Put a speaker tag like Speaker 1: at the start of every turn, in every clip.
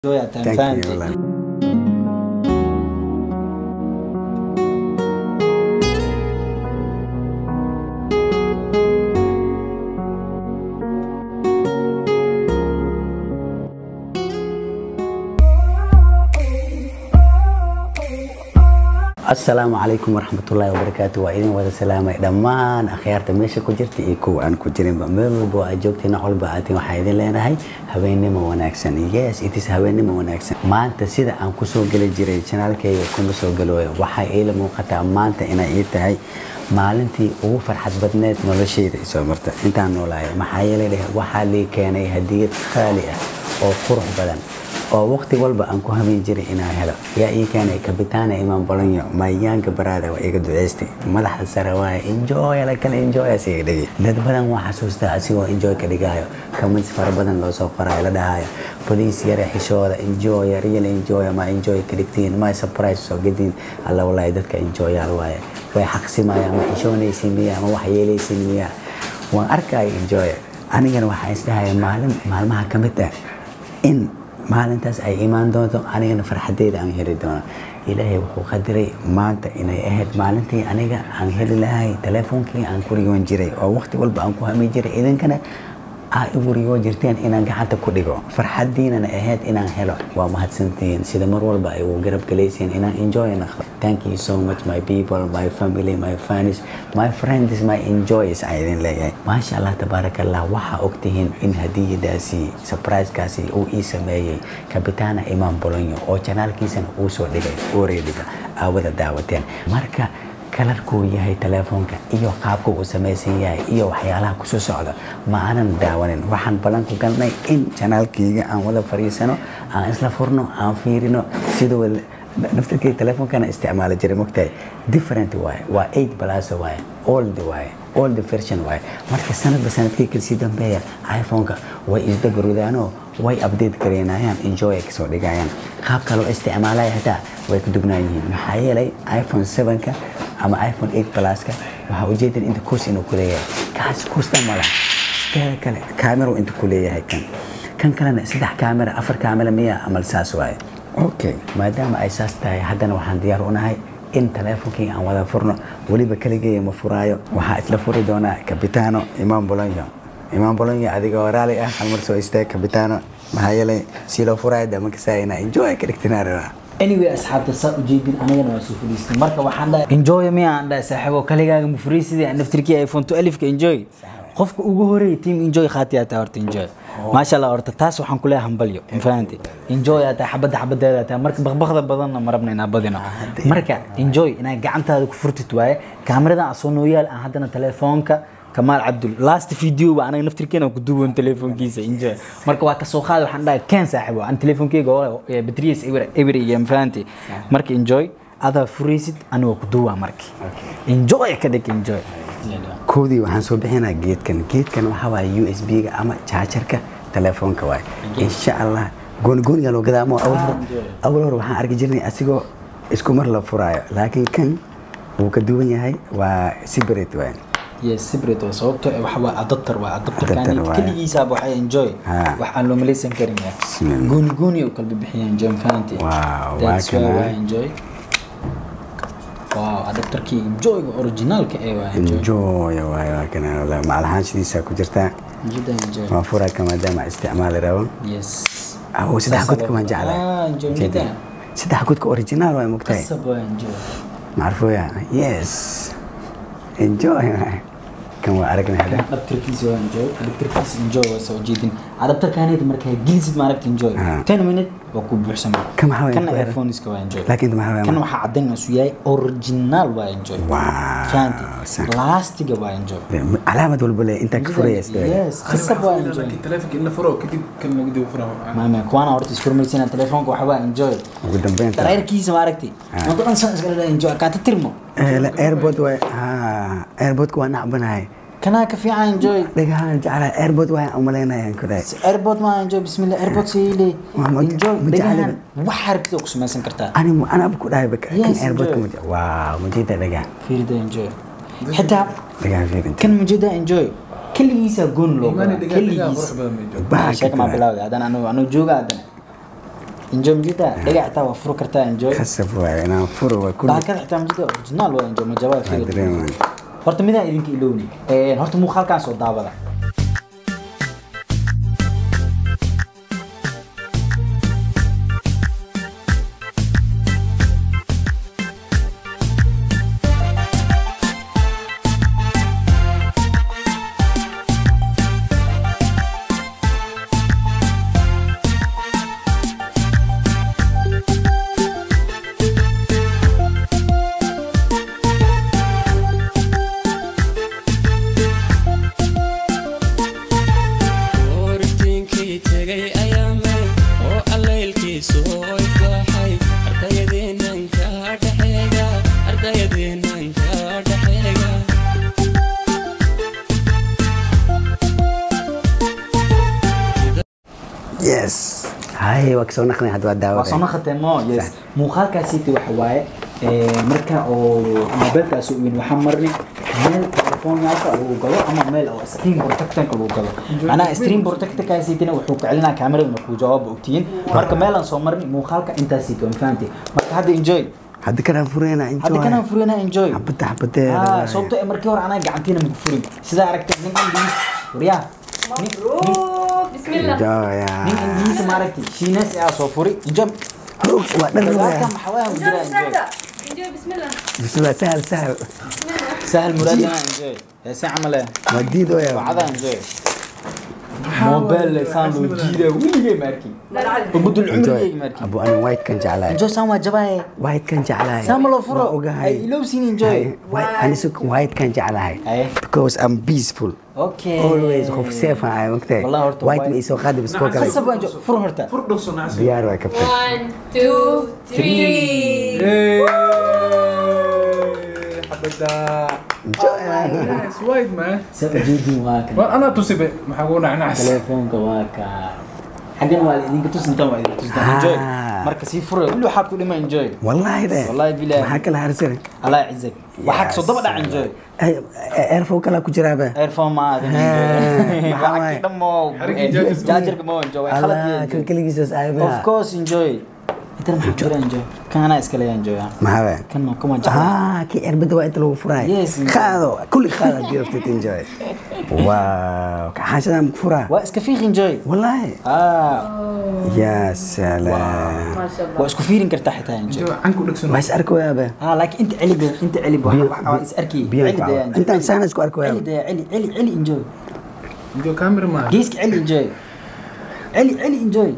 Speaker 1: Enjoy at time,
Speaker 2: Thank you.
Speaker 1: fam.
Speaker 2: Ola. asalaamu calaykum waraxmatullaahi wabarakaatu waa idin wada salaamay dhammaan akhyaarta meesha ku jirta iyo kuwa aan ku jirinba meel walba oo aad joogtiin nooc walba aatiin waxaa idin leenahay habeennimo wanaagsan yes it is habeennimo wanaagsan maanta sida aan kusoo geli jiray janaalkayga kuma soo galooyo waxaa iila muuqataa maanta inay ii tahay maalintii ugu farxad badneed noloshayda isoo marta intaan noolaaya maxaa yeelay dheh waxaa lii keenay hadiyad qaali ah oo qurux badan oo waqti walba aan ku habeen jiray inaan helo yaa ii keenay kabitaana imaan bolonyo mayaanka baraada waa iga duceystay madaxda sare waaye enjoy la kale enjoy asiga dhigi dad badan waa xasuustaa asigoo enjoy ka dhigayo comments fara badan loo soo qorayo la dhahayo boliis yare xishooda enjoy real enjoy ma enjoy ka dhigtiin ma surprise soo gediin alla walaahi dadka enjoyaal waaye way xaqsimayaan ma xishoonaysin miya ma wax yeelaysin miya waan arkaayo enjoy anigana waxaa isdhahaya maalin maalmaha ka mid ah in maalintaas ay imaan doonto anigana farxadeeda aan heli doono ilaahay wuxuu qadiray maanta inay ahayd maalintii aniga aan heli lahay teleefoonkii aan ku rigoon jiray oo waqti walba aan ku hami jiray idinkana aa igu rigoo jirteen inaan gacanta ku dhigo farxadiinana ahayd inaan helo waa mahadsantihiin sida mar walba ay ugu garab galaysiin inaan enjoy naqdo thank you so much my people my family my fans my friends my enjoys aan idin leeyahay maasha allah tabaarakallah waxaa ogtihiin in hadiyadaasi surprisekaasi uu ii sameeyey kabitaana imaan bolonyo oo janaalkiisana uu soo dhigay oreediga aawada daawateen marka kalarkuu yahay teleefoonka iyo qaabka uu samaysan yahay iyo waxyaalaha kusoo socda ma aanan daawanin waxaan ballan ku galnay in janaalkayga aan wada fariisano aan isla furno aan fiirino sidoo naftarkayga teleefoonkana isticmaali jiray mogtahay different waaye waa eight plus waaye old waaye old version waaye marka sanadba sanadkii kasii dambeeya iphoneka way isdabarudaanoo way update gareynayaan enjoy ay kasoo dhigayaan qaabka loo isticmaalaya xitaa way ku dugnaan yihiin maxaa yeelay iphone 7ka ama iphone 8 pluska waxaa ujeedan inta kuus inuu ku leeyahay kaas kuusta mala teeda kale kaamero inta ku leeyahay kan kan kalena saddex kaamera afar kaamera miya amal saas waaye okay maadaama ay saas tahay haddana waxaan diyaar u nahay in teleefonkii aan wada furno weliba kaligeeya ma furaayo waxaa isla furi doonaa kabitaano imaan bolonyo imaan bolonyo adigoo raali ah hal mar soo istaag kabitaano maxaa yeelay si loo furaayo dama kasaayina enjoy ka dhigtinaa rabaa
Speaker 1: anyway asxaabta saa ujeedin anigana waa soo fadhiistay marka waxaan dhahay enjoy miya aan dhahay saaxiibo kaligaaga ma furiisidii aan naftirkii iphone 12 ka enjoy qofka ugu horeeyay team enjoy khaatiyaa taa horta enjoy maasha allah horta taas waxaan ku leeyahay hambalyo ma fahanti enjoy aa tahay xabadda xabadeeda tahay marka baqbaqda badanna ma rabna inaa badino marka enjoy inaad gacantaada ku furtid waaye kaamiradan asoo nooyaal aan haddana telefoonka kamaal cabdul last video ba anaga naftirkeena ku duuban telefoonkiisa enjoy marka waa kasoo qaad waxaan dhahay keen saaxiibo aan telefoonkeyga oo batriyas eber iyo ma fahanti marka enjoy adaa furaysid anigoo ku duubaa marki enjoy ka dhig enjoy
Speaker 2: koodii waxaan soo bixinaa geedkan geedkan waxaa waaye u s b ga ama jaajarka telefoonka waaye insha allah goonigooniga loo gadaa ama awal hore awal hore waxaan arki jirnay asigoo isku mar la furaayo laakiin kan wuu ka duwan yahay waa separate waaye
Speaker 1: yes separate waa sababto waxa waa adapter waa
Speaker 2: Adapter
Speaker 1: adapterkan
Speaker 2: waaye.
Speaker 1: keligiisaaba waxay enjoy
Speaker 2: Ha.
Speaker 1: wax aan loo malaysan karin ya
Speaker 2: Bismillah.
Speaker 1: gooni gooni u kala bixiyaan enjoy ma fahanti
Speaker 2: Wow, waa
Speaker 1: that's why
Speaker 2: kana.
Speaker 1: waa enjoy wow adapterkii enjoyga originalka ee waa enjoy
Speaker 2: enjoy waaye waa kana wallaahi macalahaanshidiisa ku jirtaa
Speaker 1: jida enjoy
Speaker 2: waan furaa ka maadaama isticmaali rabo
Speaker 1: yes
Speaker 2: awo saddex godka waan
Speaker 1: Ah,
Speaker 2: jeclahay
Speaker 1: enjoy
Speaker 2: Jeedin.
Speaker 1: mida.
Speaker 2: saddex godka original waa mogtahay
Speaker 1: qasab waa enjoy
Speaker 2: macrufoya yes enjoy waaye. kan waa aragnay hadda
Speaker 1: adapterkiisa waa enjoy adapterkiisa enjoy waa soo jeedin adapterkaanid markaa gelisid maaragta enjoy
Speaker 2: Ah.
Speaker 1: 10 minute waa ku buuxsamay
Speaker 2: Kan maxaa weeye?
Speaker 1: kana earphoneska waa enjoy
Speaker 2: laakiin maxaa waaye?
Speaker 1: kan waxaa caddayn isu yahay original waa enjoy
Speaker 2: Wow,
Speaker 1: fahanti
Speaker 2: san.
Speaker 1: laastiga waa enjoy
Speaker 2: calaamad walba le intaa ka furayas
Speaker 1: yes qasab waa enjoy
Speaker 3: telefonka in la furo kadib kan lagu dib furo
Speaker 1: maame kuwaana horta isfurmaysiina telefoonka waxaa waa enjoy
Speaker 2: ugu dambeynta
Speaker 1: dareerkiisa maaragtay
Speaker 2: Ah.
Speaker 1: maanta dhan san iskala enjoy kaata tirmo
Speaker 2: airbod waay ha airbodka waa nacbanahay
Speaker 1: kanaa ka fiican enjoy
Speaker 2: dhagahaan jeclahay airbod waa umalaynayaan kudahay
Speaker 1: airport ma enjoy bismillah airport sayile
Speaker 2: Waa ma-
Speaker 1: enjoy
Speaker 2: ma jecel
Speaker 1: dhagahan wax harkida ku samaysan kartaa
Speaker 2: ani anaba ku dhahay baka kan
Speaker 1: Yes,
Speaker 2: airbodka
Speaker 1: enjoy.
Speaker 2: ma waaw mujida dhagaan
Speaker 1: fiirida enjoy xitaa
Speaker 2: dhagaan fiirin
Speaker 1: kan mujida enjoy keligiisa goon loo
Speaker 3: Imaani
Speaker 1: gadaa
Speaker 3: dhigaa dhigaa qurux
Speaker 1: keligiis
Speaker 3: badan bay joogaan
Speaker 2: Baa
Speaker 1: sheeka maa
Speaker 2: ka
Speaker 1: bilawda haddana anu anu jooga haddana enjoy majida dhagax xitaa waa furo kartaa enjoy
Speaker 2: khasab waaye inaan furo waa kulli
Speaker 1: bahalkada xitaa majida original waa enjoy majabaa
Speaker 2: waa
Speaker 1: fiir
Speaker 2: dareemaan
Speaker 1: horta midaan idinka ilowni Een, horta muuqaalkaan soo daawada
Speaker 4: Oortiinkii tegay ayaamay oo allaylkiisu oo ifbaaxay ardayadeennan ka dhaxeega ardayadeennan ka dhaxeega
Speaker 2: yes hay waa kasoo naqnay hadda waa
Speaker 1: waa soo
Speaker 2: daawada
Speaker 1: naqatee mo yes muuqaalkaasiiti waxa waaye ee, marka oo mobilkaas u weyn waxaa marni meel telefoonyaalka lagu gado ama meel oo screen protectanka lagu gado macnaha screen protectankaasiitina wuxuu ka celinaa kaamirada markuu jawaab ogtiyin marka meelaan soo marni muuqaalka intaasiiti waan fahamtay marka hadda enjoy
Speaker 2: hadda kanaan fureyna
Speaker 1: hadda kanaan furina enjoy
Speaker 2: xabada xabadeeda
Speaker 1: Ah,
Speaker 2: waaye.
Speaker 1: sababtoo eh, markii hore anaa gacantiina maku furin sidaa aragtay nin ingiliis waryaa nin- nin-
Speaker 5: بسم الله
Speaker 2: Enjoy,
Speaker 1: nin
Speaker 2: ah.
Speaker 1: ingiliis maaragtay shiines aa soo furi enjoy
Speaker 2: Hoog, waa dhan
Speaker 1: dagaalka
Speaker 2: waaye.
Speaker 1: maxaa ku jira enjoy
Speaker 5: انجوي بسم الله
Speaker 2: bismillah sahal sahal
Speaker 1: سهل مراد انا انجوي يا سي عمله
Speaker 2: waa diidooya
Speaker 1: وعدا انجوي موبايل لسان لو جيده ولي ماركي وبدل العمر
Speaker 2: Enjoy.
Speaker 1: يجي ماركي
Speaker 2: abu ani white kan jeclahay
Speaker 1: انجوي سام جباي
Speaker 2: white kan jeclahay
Speaker 1: سام لو
Speaker 2: Waa
Speaker 1: فرو
Speaker 2: ogahay
Speaker 1: اي لو سين انجوي
Speaker 2: White- ani si white kan jeclahay
Speaker 1: Aye.
Speaker 2: because I'm peaceful
Speaker 1: اوكي
Speaker 2: always qof safe aan ahay magtahay
Speaker 1: والله horta
Speaker 2: white
Speaker 1: white-
Speaker 2: ma isoo qaadi biskoo kale
Speaker 1: خصب انجوي فرو هرتا
Speaker 3: fur dhaqso nacsi
Speaker 2: diyaar waa kabtan
Speaker 5: 1 2 3
Speaker 3: xabada
Speaker 2: Enjoy.
Speaker 3: yes wide man
Speaker 1: سأجيدي واكا
Speaker 3: war anaa tusibe maxaa kugu nacnacs
Speaker 1: تليفونك واكا حقا والدين كتوس انت والدين كتوس انجوي
Speaker 2: Ah.
Speaker 1: مركز سي فرو كله حاكو لما انجوي
Speaker 2: wallahi de
Speaker 1: والله بالله.
Speaker 2: maxaa kala harsan
Speaker 1: الله يعزك وحق صدق دا انجوي
Speaker 2: airfo kala ku jiraaba
Speaker 1: ايرفون ما
Speaker 2: Ah, maxaa
Speaker 1: هذا
Speaker 2: waaye?
Speaker 1: دمو
Speaker 3: Xarigii jaajirka.
Speaker 1: جاجرك مو انجوي
Speaker 2: allah
Speaker 1: خلط
Speaker 2: kan keligiisaas aayaba
Speaker 1: اوف كورس انجوي انت ما حجر انجوي كان انا اسكلي انجوي
Speaker 2: maxaa
Speaker 1: كان كما جاي
Speaker 2: ah kii cirbada waa inta lagu furaay
Speaker 1: Yes, enjoy.
Speaker 2: qaado kulli qaado hadii rabtid enjoy wow xaashadan ku furaa
Speaker 1: واسكفيخ انجوي
Speaker 2: wallahi
Speaker 1: اه
Speaker 2: ya salaam
Speaker 5: ما شاء الله
Speaker 1: واسكو فيرين كرتا حتى انجوي
Speaker 3: Enjoy, canku dhegsan
Speaker 2: waa is arkoyaaba
Speaker 1: اه لكن انت علي بي انت علي بي اس اركي علي ده يا انجوي
Speaker 2: intaan saan isku
Speaker 1: علي
Speaker 2: arkoyaaba
Speaker 1: ده علي علي علي انجوي
Speaker 3: Enjoy, camera man
Speaker 1: جيسك علي انجوي علي علي انجوي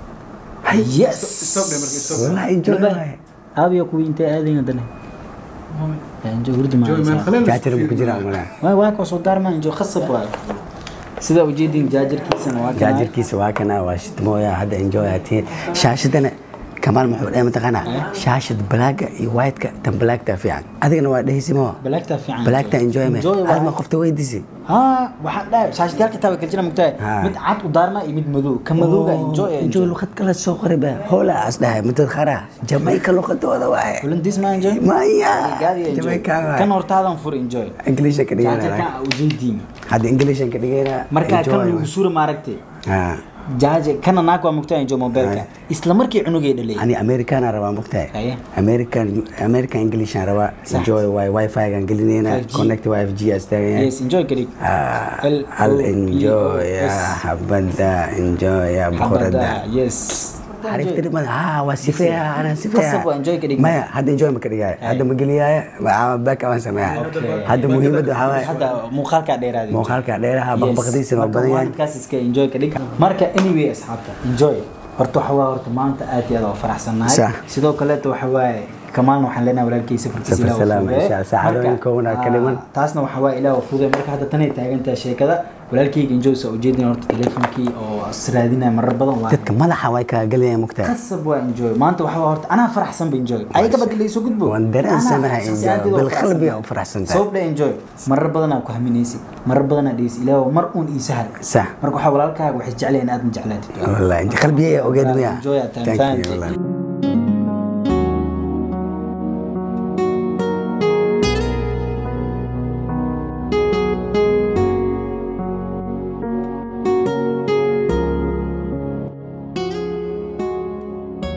Speaker 1: يس
Speaker 3: stop dhe marka stop
Speaker 2: wallahi enjoy waaye
Speaker 1: ابي كوي انت هذه عندنا انجوي ورد
Speaker 3: Enjoy, man
Speaker 1: ما
Speaker 3: khalaal
Speaker 2: jaajar ma ku jiraa malaa
Speaker 1: ما واك وصل دار ما انجو خصب واك سيدا وجيدين جاجر كيسن واك
Speaker 2: jaajarkiisa waa kana waa shidmooya hadda enjoy atiin shaashadana kamaal muxuu dhahay mataqaanaa shaashad balaaga iyo whiteka tan balaagta fiican adigana waa dhehaysi moo
Speaker 1: بلاكتا في عن
Speaker 2: balaagta enjoy me adma qofta weydiisi
Speaker 1: ها واحد لا شاشة ديالك تابع كل جنا مقتاع
Speaker 2: ها.
Speaker 1: مد عاد ودارما يمد مذو كم مذوقة انجوي
Speaker 2: enjoy
Speaker 1: انجوي
Speaker 2: luqad kale soo qoriba hoola as dhahay mudad khara jamaica luqadooda waaye
Speaker 1: ولن ديس ما انجوي
Speaker 2: maya
Speaker 1: قاعد انجوي
Speaker 2: jamaica
Speaker 1: كان
Speaker 2: waaye
Speaker 1: ورتا هذا فور انجوي
Speaker 2: inglisha ka
Speaker 1: جاجر
Speaker 2: dhigana
Speaker 1: كان وجيدين
Speaker 2: hadda inglishan ka dhigana
Speaker 1: مركا كان
Speaker 2: enjoy
Speaker 1: وصورة ما ركتي
Speaker 2: ha
Speaker 1: جاجر كان ناكوا مقتاع انجوي موبايلك اسلام مركي عنوجي دلي
Speaker 2: ani americana rabaa mogtahay
Speaker 1: Aye.
Speaker 2: american american englishan rabaa
Speaker 1: Sax.
Speaker 2: enjoy waay wifi gaan gelinayna
Speaker 1: 5G.
Speaker 2: connect wifi g astaagan
Speaker 1: يس انجوي كريك
Speaker 2: Ah,
Speaker 1: L-
Speaker 2: hal
Speaker 1: O-
Speaker 2: enjoy
Speaker 1: E- O-
Speaker 2: ya
Speaker 1: S.
Speaker 2: habada enjoy ya boqorada
Speaker 1: حمدا يس
Speaker 2: xariftiri mada ha waa sifeeya anaa sifeeya
Speaker 1: Qasab waa enjoy ka dhigay.
Speaker 2: maya hadda enjoy ma ka dhigaya hadda ma geliyaya back waan sameeya hadda muhiimadda waxaa waaye
Speaker 1: hadda muuqaalka dheeraadi
Speaker 2: muuqaalka dheeraha baqbaqdiisana waa badan yahay
Speaker 1: kaas iska enjoy ka dhig marka anyway asxaabta enjoy horta waxa waa horta maanta aad iyo aad oo faraxsanahay
Speaker 2: Sax.
Speaker 1: sidoo kaleeto waxa waaye kamaalna waxaan leenahay walaalkiisa farkiisa
Speaker 2: Safar
Speaker 1: ilaah u
Speaker 2: salaam,
Speaker 1: fududeeye.
Speaker 2: insha Allah. Saacadooyin
Speaker 1: Marka,
Speaker 2: kooban aa ka
Speaker 1: ah,
Speaker 2: dhiman.
Speaker 1: taasna waxa waaye ilaah u fududeeye. marka hadda tanay taagantahay sheekada walaalkayga enjoy soo ujeedin horta teleefonkii oo israadinaya marar badan waa
Speaker 2: dadka madaxa way kaa gelayaan mugtaa
Speaker 1: qasab waa enjoy maanta waxa waa horta anaa faraxsan ba enjoy ayaga bad la soo gudbo
Speaker 2: Waan dareensanahay
Speaker 1: Anaa faraxsan,
Speaker 2: enjoy.
Speaker 1: aad iyo aad
Speaker 2: Bil qalbiga
Speaker 1: faraxsanahay.
Speaker 2: u faraxsan tahay.
Speaker 1: sabab dha enjoy marar badanaa ku haminaysi marar badanaa dhegeysi ilaahu mar uun ii sahal
Speaker 2: sax
Speaker 1: marka waxaa walaalkaaga waxay jeclayeen aad ma jeclaatid
Speaker 2: wallahi inta qalbigaya ogeed miya
Speaker 1: Enjoy at time,
Speaker 2: Thank you,
Speaker 1: thank you.
Speaker 2: wallahi.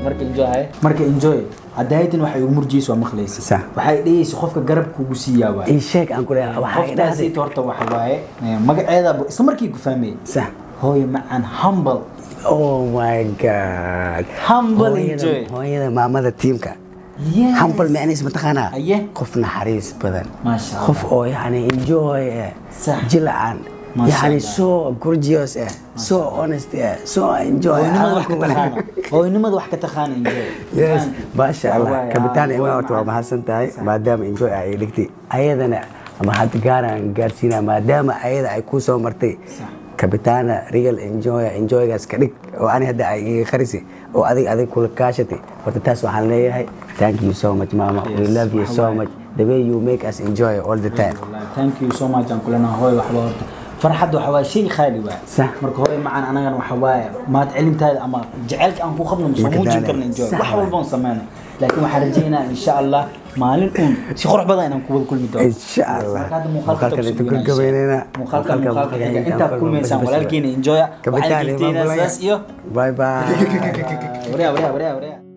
Speaker 1: marka enjoy haye marka enjoy hadaytan waxay ugu murjiyeysa waa maqlaysa
Speaker 2: Sax.
Speaker 1: waxay dhehaysa qofka garab kugu siiyaa waay
Speaker 2: ii sheeg aan ku leeyahay waxaa i dhahday
Speaker 1: qofkaasi horta waxa waaye eh, magaceeda bu- isla markii ku fahmayay
Speaker 2: sax
Speaker 1: hooyo macaan humble
Speaker 2: oh my god
Speaker 1: Humble
Speaker 2: Hooyada-
Speaker 1: enjoy.
Speaker 2: hooyada maamada tiimka
Speaker 1: Yes.
Speaker 2: humble macnihiis mataqaanaa
Speaker 1: Aye.
Speaker 2: qof naxariis badan
Speaker 1: Masha Allah.
Speaker 2: qof oo yani enjoy eh
Speaker 1: Sax.
Speaker 2: jilacan
Speaker 1: Masha
Speaker 2: yani
Speaker 1: Allah.
Speaker 2: so gorgeous eh so honest eh so enjoy
Speaker 1: hooynimada wax ka
Speaker 2: Hadalku malaha.
Speaker 1: taqaana hooynimada wax ka taqaana enjoy
Speaker 2: yes maasha allah
Speaker 1: Wallahi,
Speaker 2: kabitaan
Speaker 1: ah,
Speaker 2: ima
Speaker 1: hooyo
Speaker 2: horta waa
Speaker 1: macaan.
Speaker 2: mahadsan tahay maadaama enjoy ay dhigtay ayadana ama hadda gaaraan gaarsiinaa maadaama ayada ay kuu soo martay
Speaker 1: Sax.
Speaker 2: kabitaana real enjoy enjoygaas ka dhig oo ani hadda ay iga qarisi oo adig adig kula kaashatay horta taas waxaan leeyahay thank you so much mama we
Speaker 1: Yes,
Speaker 2: love you so
Speaker 1: wallahi.
Speaker 2: much the way you make us enjoy all the time
Speaker 1: Wallahi, thank you so much aan kulana hooy waxba horta farxadda waxa waaye shay khaali waay
Speaker 2: Sax.
Speaker 1: marka hooy macaan anagana waxa waaye maad celintaada ama jaceylka aan ku qabno soo
Speaker 2: Marka
Speaker 1: muujin
Speaker 2: daale.
Speaker 1: karna enjoy
Speaker 2: Sax
Speaker 1: wax
Speaker 2: waay.
Speaker 1: walba aan sameyna laakiin waxaan rajeynaa insha allah maalin uun si qurux badan inaan ku wada kulmi doono
Speaker 2: Insha Allah.
Speaker 1: Marka hadda muuqaalka
Speaker 2: Muuqaalkan
Speaker 1: tabs
Speaker 2: inta ku
Speaker 1: weynaa,
Speaker 2: gabaynayna.
Speaker 1: muuqaalka
Speaker 2: Muuqaalka
Speaker 1: muuqaalka
Speaker 2: muuqaalka
Speaker 1: xiga intaad
Speaker 2: intaan
Speaker 1: kulmaysaan
Speaker 2: kulmayno.
Speaker 1: walaalkiina enjoy
Speaker 2: kabitaan
Speaker 1: waxaan
Speaker 2: ima
Speaker 1: digteynaa
Speaker 2: bulaya
Speaker 1: sidaas iyo
Speaker 2: bye bye
Speaker 1: waryaa waryaa waryaa waryaa